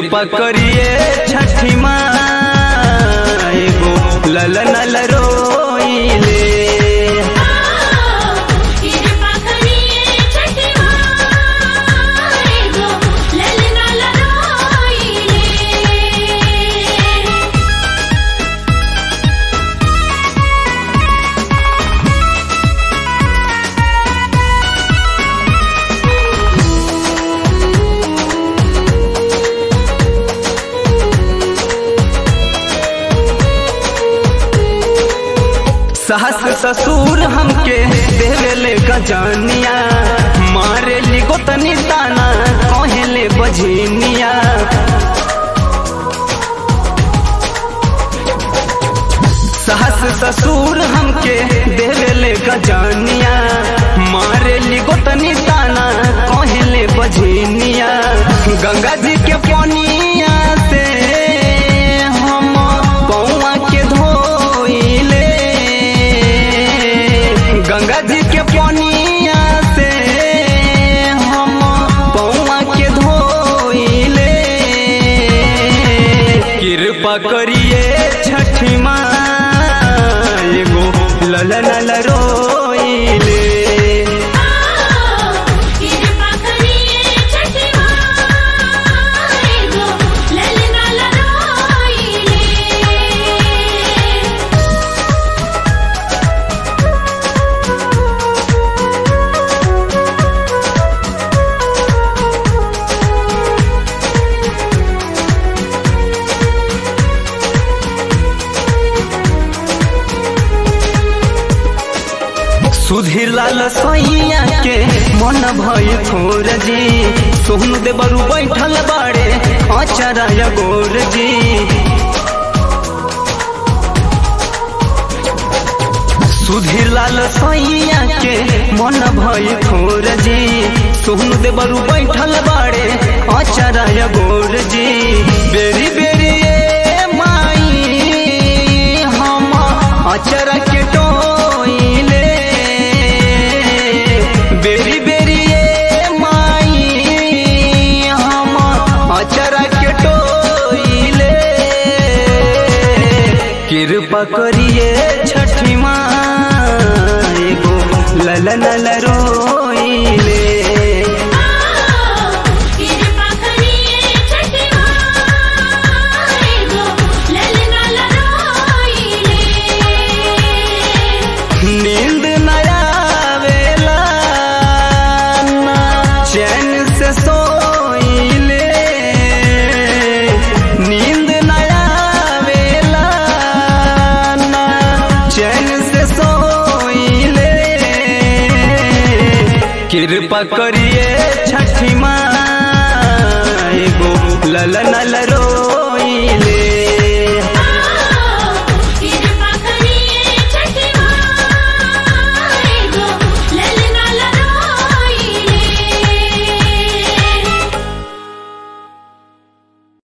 कृपा करिए छठी माँ एगो ललन रोइले कृपा करिए छठी माँ एगो ललना लरोइले सास ससुर हमके देवेले गजनिया मारे ली गोतनी ताना कहेले बझनिया सास ससुर हमके देवेले गजनिया मारे ली गोतनी ताना कहेले बझनिया गंगा जी के पनिया से हम पौआ के धोइले गंगा जी के पनिया से हम पौआ के धोइले कृपा करिए छठी माँ एगो ललन रोइले कृपा करिए छठी माँ एगो ललना लरोइले सुधीर लाल सैया के मन भय थोर जी सोहन देवरु बैठल बाड़े अचरा गोर जी सुधीर लाल सैया के मन भय थोर जी सोहन देवरु बैठल बाड़े अचरा गोर जी बेरी बेरी ए माई हम अचरा के टोइले बेरी बेरी ए माई हम अचरा के टोइले कृपा करिए छठी माँ एगो ललन रोइले कृपा करिए छठी माँ एगो ललना लरोइले नींद न आवेला ना चैन से सोइले नींद न आवेला ना चैन से सोइले कृपा करिए छठी माँ एगो ललन